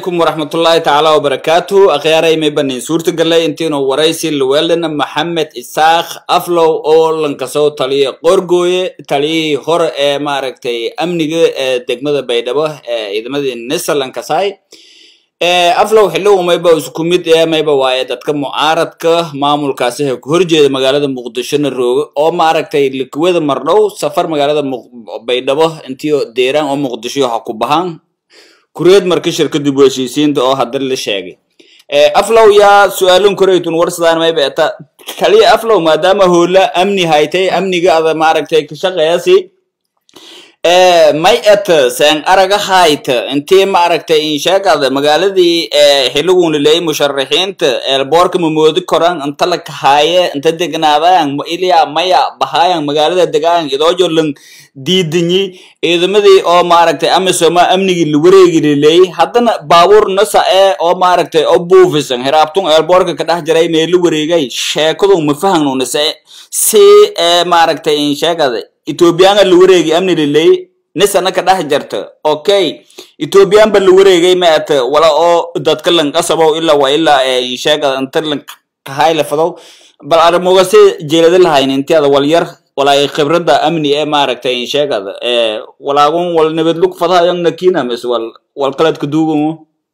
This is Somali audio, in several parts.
calaykum waraxmatullaahi tacaala wabarakaatu akhyaaray may banin suurtagalay intiinu waraysi luweelana maxamed isaaq aflow oo lankasoo taliya qorgooye taliyihii hore ee maaragtay amniga ee degmada baydhabo ee ciidamadii nisa lankasaay aflow xilligu mayba isku mid ee mayba waaye dadka mucaaradka maamulkaasi ee ku horjeeda magaalada muqdishona rooga oo maaragtay likwada mardhow safar magaalada baydhabo intii deeraan oo muqdisho ha ku bahaan kureed marka shirkadii bu heshiisiinta oo hadda la sheegay aflow yaa su-aalin koreytun warsadaan mayba eta kaliya aflow maadaama hoola amni haytay amniga ada maaragtay ka shaqeeyasi may et seen araga hayta intii maaragtay insheegada magaaladii xiligun laleeyay musharaxiinta eelboorka mamoodi koran inta la kahaaye inta degnaadayan ilya maya bahaayan magaalada degayan idoojo lan diidanyi ciidamadii oo maaragtay amisoma amnigii la wareegi laleeyay haddana baabuur nasa ee oo maaragtay oo buufisan hiraabtun eelboorka ka dhex jiray mee la wareegay sheekadu ma fahanunise si maaragtay insheegada ethoobiyaanga la wareegay amni liley nisana ka dhex jarta okay ethoobiyan ba la wareegay ma at wala oo dadka lanqasabow ilaa waa ilaa insheegada inta lankahay lafadow bal arrimogase jeelada lahayn intiada walyar walaay khibrada amni ee maaragtay insheegada walaagun wal nabadlug fadahayan nakina mis wal wal qaladka duugumo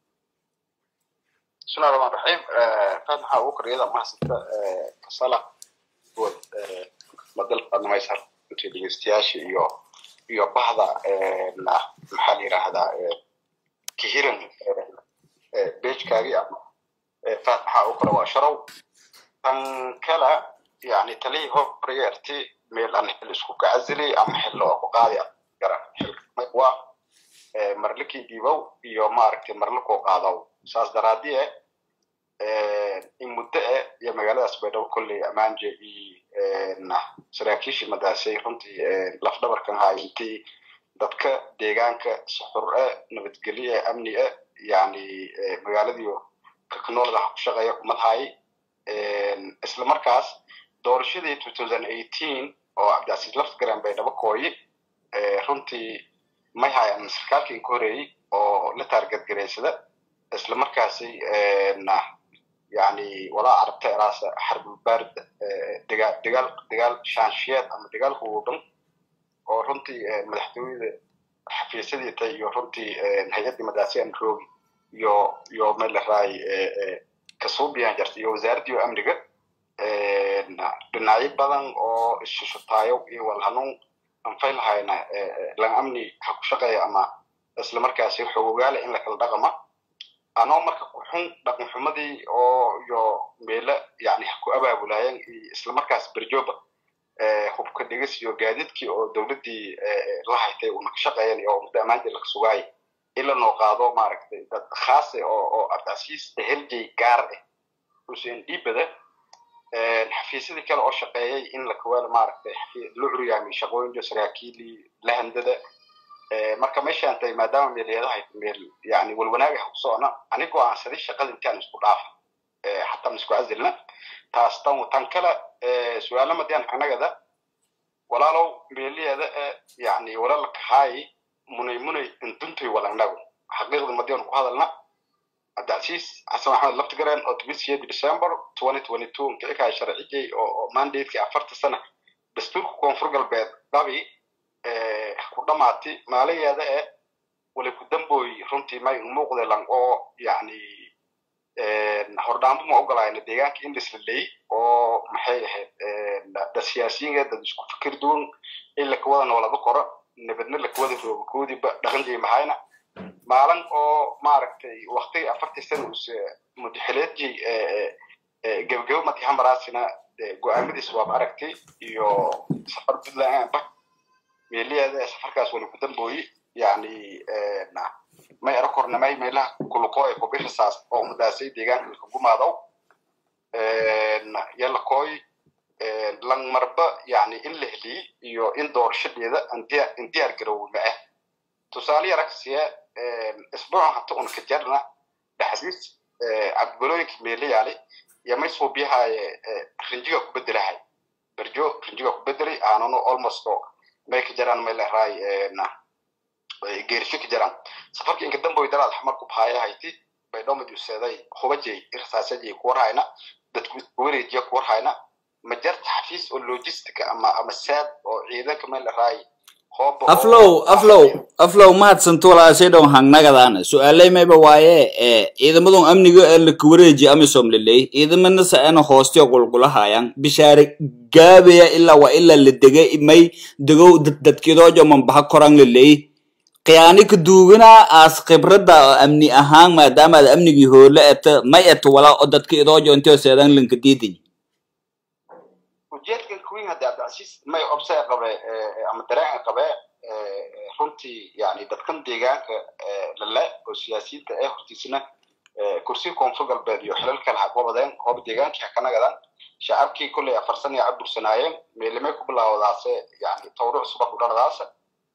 bismillahi rahmaan raxiim qaad maxaa ugu koriyada mahasanta kasala good madal badnamaysar intii dhegeystayaasha iyo iyo bahda maxaa la yidhaahdaa kahiran bejkaagii ama qaad maxaa ugu kora waa sharow tan kala yani talihii horaya arti meel aan xil isku kacazilay ama xil oo ku qaadi garan xilwa marlikii dhiibow iyo maaragtay marlikoo qaadaw saas daraadie in muddo eh iyo magaaladaas baydhabo kolley amaanje iyo saraakiishii madaasay runtii lafdhabarkan haay intii dadka deegaanka suxur e nabadgelyo e amni e yani magaaladiio kaknoolada ku shaqeeya kumadhaay isla markaas doorashadii two thousand eighteen oo cabdicasiis laftigaran baydhabo kooyi runtii may hayan sarkaalkii ka horeeyey oo la taargadgaraysada isla markaasi yani walaa aragta eraasa xarbulbarid degaal degaal degaal shaanshiyeed ama degaal huudhan oo runtii madaxtooyada xafiisyadiita iyo runtii hay-addii madaasiyan roogi iyo iyo meel laraay kasuubiyan jarta iyo wasaaraddii amniga dhinacyo badan oo ishushutaayo iyo walhanuun anfay lahayna lan amni ha ku shaqeeya ama isla markaasi xogogaala in la kala dhaqama anoo marka kuxun dhaqan xumadii oo iyo meelo yani ku abaabulaayeen isla markaas berjoba hubka dhigis iyo gaadiidkii oo dowladdii la haytay una ka shaqeeyan iyo muddo ammaantii laga sugaayay in la noo qaado maaragtay dad khaase oo oo abdicasiis eheljay gaar ah xuseen dhiibada xafiisyadii kale oo shaqeeyay in la kawaalo maaragtay la curyaamay shaqooyinka saraakiilii lahandada marka meeshaan tahay maadaama meeleedahay meel yani walwanaaga ku socona anigoo aan saday shaqada intaan isku dhaafa xataa ma isku casilna taas tan tan kale su-aala madiyaan anagada walaalow meeliyeeda yani walala kahaay munay munay induntoy walanago xaqiiqda madiyan ku hadalna cabdicasiis xasan maxamed laftigareen oo tobisiyeedi december twenty twenty two nkikahay sharcijay oo mandatekii afarta sana dastuurka koonfur galbeed dhabi ku dhamaatay maalayeeda e wali ku dambooy runtii may umuuqda lang oo yani hordhaanbo ma ogolayna deegaanka in lislaley oo maxay ahayd dad siyaasiyiinka dad isku fikir duwan in lakawada noolaba koro nabadna lakawada rooga koodiba dhaqanjay mahayna maalin oo maaragtay waktigii afartii sana use mudaxileedjay gebagabo matihamaraasina go-aamadiis waaba aragtay iyo safar puntland meeliyeeda safarkaas wali ku dambooyi yani may ero kornamay meelaha kuluqoo ee kubirisaas oo madaasay deegaanka kagumaadaw yalakooy lang marba yani in la heliyey iyo in doorashadeeda in diyaar garowe ma ah tusaale yaragsiye isbuucan hata un ka jarna dhaxdiis cabdibalooyinka meelayaali iyo may suubiyahaye rinjiga ku bedelahay berjo rinjiga ku bedelay aanano almost may ka jaraan may leraay geerisho ka jiraan safarka inka damboy daraad xamarku bahaya hayti bay dhomadi useeday hubajay irsaasajay ku warhayna dadku wareejiya ku warhayna ma jarta xafiis oo logistica ama ama saad oo ciidanka meel la raay aflow aflow aflow mahadsanto walaashay dhow hangnagadaana su-aaley mayba waaye ee ciidamadun amniga ee laka wareeji amisom liley ciidamana saena hoostiyo qulqulahayan bishaare gaabaya ilaa waa ilaa la dege may degow dadkidoojo mambaha koran liley khiyaani ka duugana aas khibrada amni ahaan maadaama aad amnigii hoole eta may eta walaa oo dadka idoojo intio seedan lanka diidin ujeedkan queen hadda abdicasiis may obsay qabe ama dareen qabe runtii yani dadkan deegaanka lale oo siyaasiyiinta ee hortiisna kursiga koonfur galbeed iyo xilal kale ha qabadeen hooba deegaankii ha ka nagadaan shacabkii kolley afarsan iyo cabursanaayeen meelimay ku bilaawdaase yani tawruc subax u dhaladaasa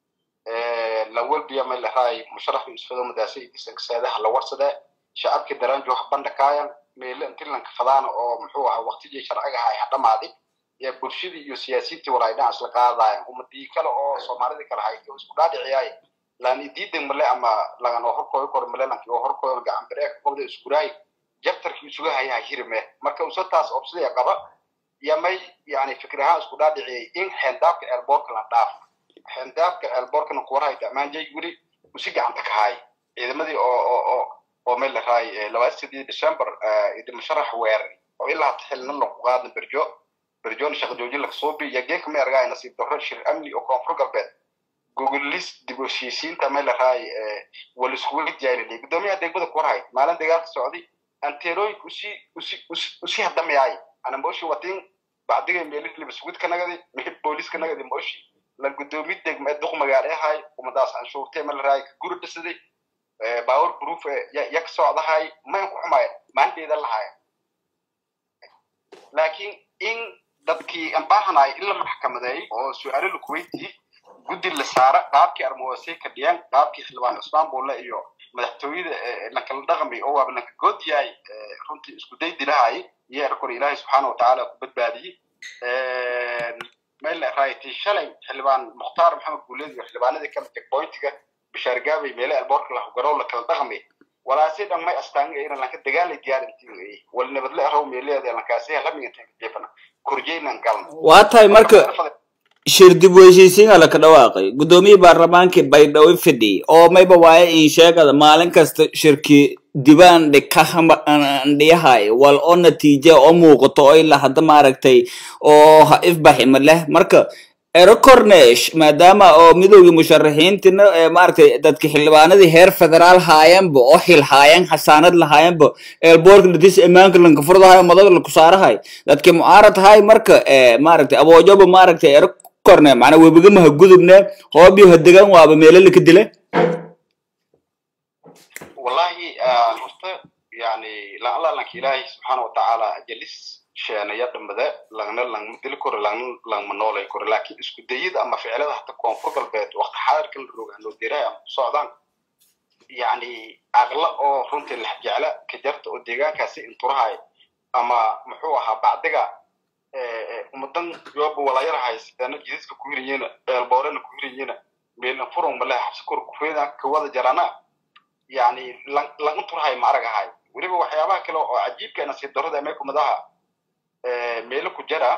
lawalbiya may lahaay musharax isfado madaase idisankaseedaha la warsadee shacabkii daraanjo ha bandhakaayan meele intilanka fadaana oo muxuu ahaa waqtigii sharciga ahay ha dhamaadi ya bulshadii iyo siyaasiyiintii walaay dhinac isla qaadaayan umadii kale oo soomaalidii kale hay isku dhaadhiciyaay laan idiidan male ama lagan oo horkooyo kor male lanki oo horkooyo gacan bireeka qobda iskuraay jabtarkii isuga hayaa hirme marka usataas obsidaya qaba ya may yani fikir ahaan isku dhaadhiciyay in xeendaabka eelboorka la dhaaf xeendaabka eelboorkana kuwarahay damaanjay weli usi gacanta ka haay ciidamadii oo oo oo oo meel la raay labaatan sideed december musharax weerari oo ilaa hata xilna lagu qaadna berjo berjoon shaqa joojin laga soo bi yageeka ma ergaay nasiib darro shir amni oo koonfur galbeed gogolis dib u heshiisiinta meel la raay wala iskugu jaayna gudoomiyaha degmada kuwarhay maalin dagaalka socday anteerooyinka usi usi usi hadamayaay ana mooshi watin bacdiga meelihii libasugid ka nagadi meel booliis ka nagadi mooshi la gudoomiye degma duq magaale ahay umadaas canshuurtee meel la raay ka guri dhisaday baawar proof ya ka socdahay mayn ku xumaaya maalinteeda lahaaya laakiin in dadkii aan baahanay in la maxkamadeey oo su-aalo la kuweytii guddi la saara qaabkii armoosay ka dhiyaan qaabkii xildhibaan cusmaan buulle iyo madaxtooyada lankala dhaqmi oo waaba lanka good yahay runtii isku day dilahay iyo erkor ilaahay subxaana watacaala ku badbaadiyey meel raaytay shalay xildhibaan mukhtaar maxamed guuleed iyo xildhibaanadii kale checkpointiga bishaar gaabay meele alboorka la garow la kala dhaqmi walaasi dhan may astaanga ina lanka dagaalay diyaarintii wal nabadle araw meeleeda lankaasi halamiga jeefana korjeynan galna waa tahay marka shir dib u heshiisiin la ka dhawaaqay guddoomiye baarlamaankii baydhabo fidhi oo mayba waaye in sheegada maalin kasta shirki dibaan dhikandhiyahay wal oo natiije oo muuqato oo ilaa hadda maaragtay oo ha ifbaxima leh marka erocornesh maadaama oo midowgii musharaxiintina maaragtay dadki xildhibaanadii heer federaal haayanba oo xil haayan xasaanad lahaayanba eelboorka ladis imaanka lanka furdahayo madaga laku saarahay dadki mucaarad hay marka maaragtay aboojoba maaragtay erocorne macnaa webigamaha gudubne hoobiyo hadegan waaba meelo laka dile wallahi horta yani laalanka ilaahay subxaana watacaala ajalis sheenaya dhambade lagna langma dili karo lagna langma noolay karo laakiin isku dayida ama ficilada hata koonfur galbeed waqti xaadirka la roga loo diray ama ku socdaan yani aqla oo runtii lex jecla ka jarta oo deegaankaasi inturahay ama muxuu ahaa bacdiga umadan yooba walaayarahay sidaana jidadka ku hiriyena eelboorena ku hiriyena meelan furun male xabsi kor kufeeda ka wada jarana yani lang inturahay ma aragahay weliba waxyaabaha kale oo cajiibka nasiib darrada meekumadaha meelo ku jara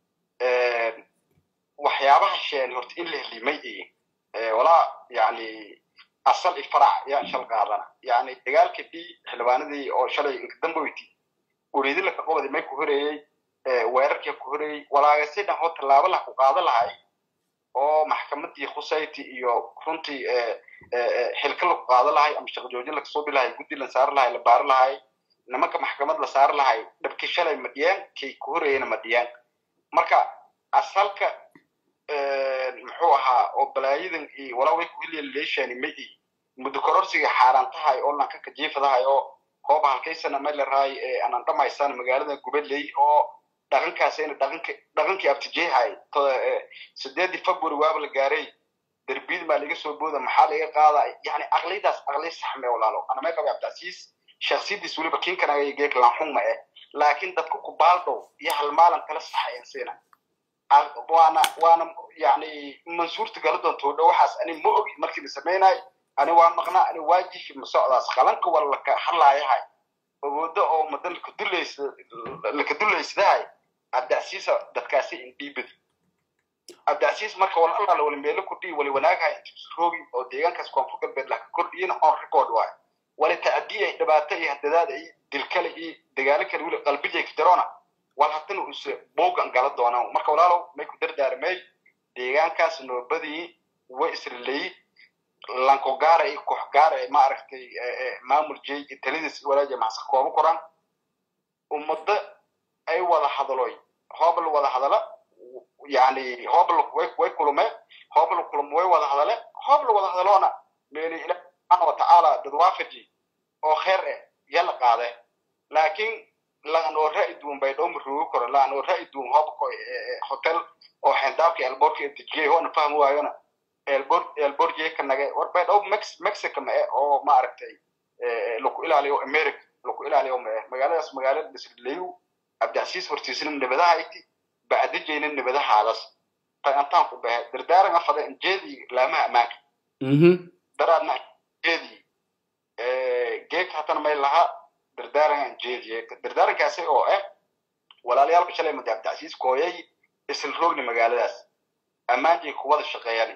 waxyaabaha sheeni horta in la helimay iyo walaa yani asal i farac yaan shal qaadana yani dagaalka bi xildhibaanadii oo shalay inkadamboyti ureedi laka qobadi may ku horeeyey weerarkii ku horeeyey walaagasi dhan hoo tallaabo lah ku qaada lahay oo maxkamadii khusayti iyo runtii xilka laku qaada lahay ama shaqo joojin lakasoo bilahay guddi la saari lahay la baari lahay nimanka maxkamad la saari lahay dhabkii shalay ma dhiyaan kay ku horeeyena ma dhiyaan marka asalka muxuu ahaa oo balaayadan iyo walaa way kuhiliya leeshani ma i muddo kororsiga xaaraan tahay oo lanka kajiifadahay oo hooba halkaysana ma larahay aanan dhamaysaan magaalada gubadley oo dhaqankaasina dhaqanka dhaqankii abtijeehay sideedii february waaba la gaaray derbiyada maa laga soo booda maxaa laga qaada yani aqliyadaas aqliy saxme walaalo anamay qaba abdicasiis shaksiyadiis weliba kinkanaga geek lanxun ma eh laakiin dadka ku baaldow iyo hal maalin kala saxayan siina waana waana yani mansuurta gala doonto dhow waxaas ani ma ogi markii la samaynayo ani waa maqnaa ani waajifi ma socdaas qalanka waa laka hadlaayahay awoodo oo madan laka dulaysidahay abdacsiisa dadkaasi indhiibadi abdacsiis marka wal allaala wali meelo kordhiyi wali wanaagahay intisroogi oo deegaankaas koonfur galbeed laka kordhiyina on record waayo wali tacdiya dhibaato iyo hadadaada iyo dilkale iyo dagaalo kale wili qalbijay ka jaroona wal haddana use boogan gala doonaan marka walaalow may ku dardaarmey deegaankaas noobadii way isrileyi lanko gaara iyo koox gaara ee maaragtay maamul jey iyo taladiis walaaja maxsa kooba koraan ummadda ay wada hadaloy hoobal wada hadala yani hoobal way way kulumeen hoobal kulum way wada hadale hoobal wada hadaloona meeli ilaah subxaana watacaala dad waafaji oo kheer eh yala qaade laakiin laan oo ra'i duwan bay dhowma roogi karo laan oo ra'i duwan hoobko hotel oo xendaabka elborka dejiyey hoona fahmi waayona elbor elborjey ka nage war bay dhow mex mexico ma eh oo maaragtay laku ilaaliyo america laku ilaaliyo ma eh magaaladaas magaalada disrileyu abdicasiis hortiisina nabadaha iti bacdijayna nabadahaadas tagantaan ku bahe dardaaran afada injeedii laamaha ammaanka daraadna jeedii geek hatana may laha dardaaran injeediye dardaarankaasi oo ah walaalayaalka shalay madi abdicasiis kooyay isla roogni magaaladaas ammaanjay kuwada shaqeeyani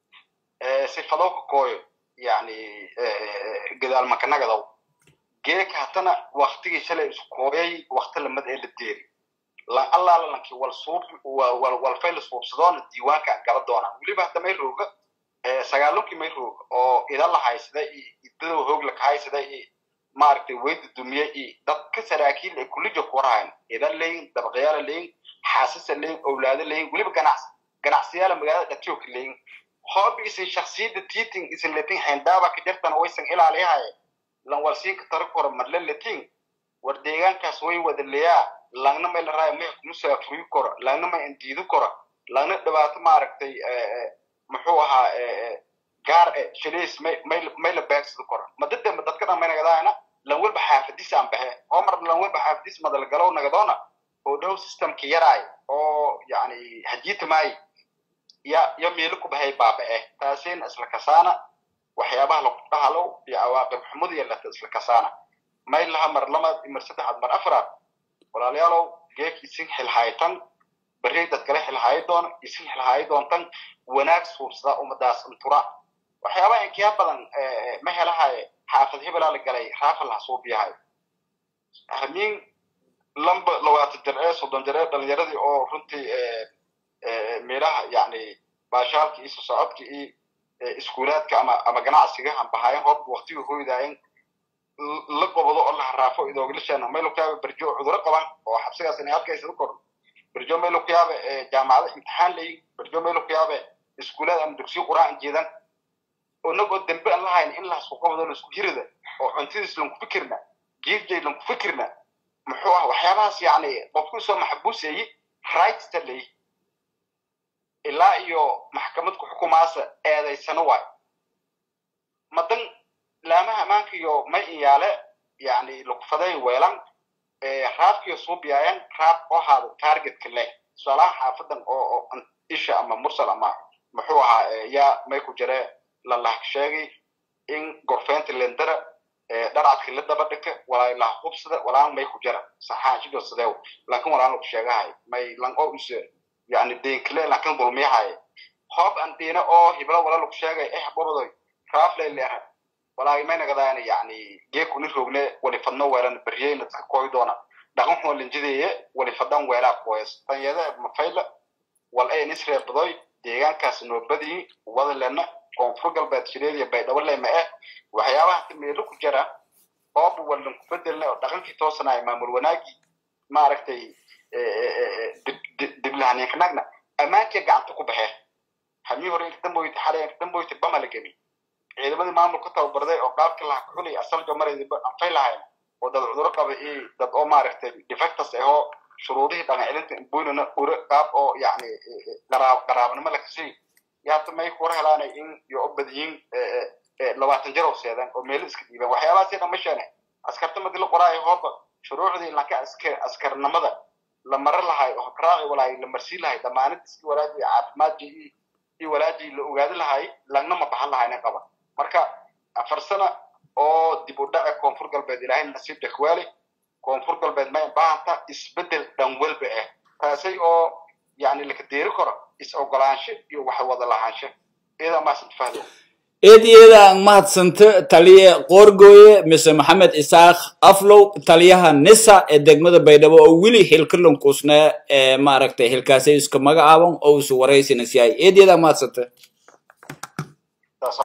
sifado ka kooyo yani gadaal makanagadow geek hatana waktigii shalay isu kooyay wakti lamad ee la deeri lan allaala lanki wal suub wal fayl suubsadoona diiwaanka gala doona weliba hadda may rooga sagaalunkii may rooga oo ida la haysada iyo idada hoog la kahaysada iyo maaragtay weyda dumiye iyo dadka saraakiil ee kulija ku warhayan ida leyin dabaqyaala leyin xaasasa leyin owlaado leyin weliba ganacsi ganacsiyaala magaalada dhatiyoka leyin hoobi isin shaksiyadda tiiting isin letin xeendaaba ka jartana waysan ilaaliyahaye lan walsiinka tara kora marle letin war deegaankaas way wada leyaa langna may la raayo may musaafuri koro langna may indiidi koro langna dhibaato maaragtay muxuu ahaa gaar e shaliis may may may la beegsado koro madade ma dadka dhan may nagadaayna lan walba xaafadiis aan baxe oo mar lan walba xaafadiis madalgalow nagadoona oo dhow systemka yaraay oo yani hajiita maayi ya ya meelo ku bahay baaba'e taasina isla kasaana waxyaabaha lagu dhahalow iyo cawaaqib xumada yeelata isla kasaana may laha mar lamaad mar saddexaad mar afraad walaalayaalow geek isin xilhaytan berri dad kale xilhayi doona isin xilhayi doontan wanaag suubsada ummadaas intura waxyaabaha inkiya badan ma helahaye xaafad hebelaa la galay raafal ha suubiyahay hamiin lamba labaatan jar ee soddon jar ee dhalinyaradii oo runtii meelaha yani baashaalka iyo sosocodka iyo iskuulaadka ama ama ganacsiga aan bahayen hoob waktiga hoydaayen la qobado oo la haraafo idoogilasheena maylo ku yaaba berjo cuduro qaban oo xabsigaas inay halkaysada kordho berjo maylo ku yaaba jaamacada imtixaan layin berjo maylo ku yaaba iskuulaad ama dugsiyo quraan jeedan inagoo dambe aan lahayn in lasku qabado laisku hirida oo cuntadiis lanku fikirna giirjay lanku fikirna muxuu ah waxyaabahaas yani qofkii soo maxbuuseeyi rightsta layi ilaa iyo maxkamad ku xukumaasa eedaysano waay madan laamaha ammaanka iyo may iyaale yani lugfaday weelan raabkiyo suubiyaayan raab oo haada targetka leh tusaalaha xaafadan oo isha ama mursal ama muxuu ahaa yaa may ku jire lalah sheegay in gorfeynta lendara dharcadka la daba dhika walaa lah hubsada walaan may ku jira saxaashido sadeew laakin walaan lagu sheegahay may lan oo use yani deenkale laakin dulmiyahay hoob aan deena oo hibla wala lagu sheegay eh bobadoy raaflay leeha walaa may nagadaana yani geekuni roogne wali fadno weelan beryeyna dadka kooy doona dhaqan xun linjideeye wali fadan weelaa kooyas tanyada mafayla wal ay nisree badoy deegaankaas noobadii wada lena koonfur galbeed shireediya baydhabo lema eh waxyaabaha meelo ku jira ooba walan ku bedelna oo dhaqankii toosanaya maamul wanaagii maaragtay diblahaninkanagna ammaankii gacanta ku baxee hamii hore inkadamboyti xalay inkadamboyti bama la gemi ciidamadii maamul ku tababarday oo qaabka laha kuxulay asaljo maraydiba anfay lahayn oo dad cuduro qaba iyo dad oo maaragtay defectus ahoo shuruudihii dhaqan celinta imbuynana ure qaab oo yani qaraabnimo lakasii yaata may kura helaanay in iyo u badiyiin labaatan jar oo seedan oo meelo iska dhiibaan waxyaabahaasii dhan ma sheene askarta madi la qoraayo hooba shuruucdii lanka askar askarnimada la maro lahay oo habraaci walaay la marsii lahay damaanadiiskii walaajii caafimaadkii iyo walaajii la ogaadi lahay langna ma baxan lahayna qaba marka afar sana oo dib u dhace koonfur galbeed ilaahay nasiib dhakwaali koonfur galbeed may baahanta isbedel dhan walba ah taasay oo yani laka deeri karo is ogolaansho iyo wax wada lahaansho iyada maasan fahdo eed iyada aan mahadsanta taliye qoorgooye mise maxamed isaaq aflow taliyaha nisa ee degmada baydhabo oo weli xilkalankusna ee maaragtay xilkaasay iska magacaaban oo isu waraysina si ay eed iyada aan mahadsanta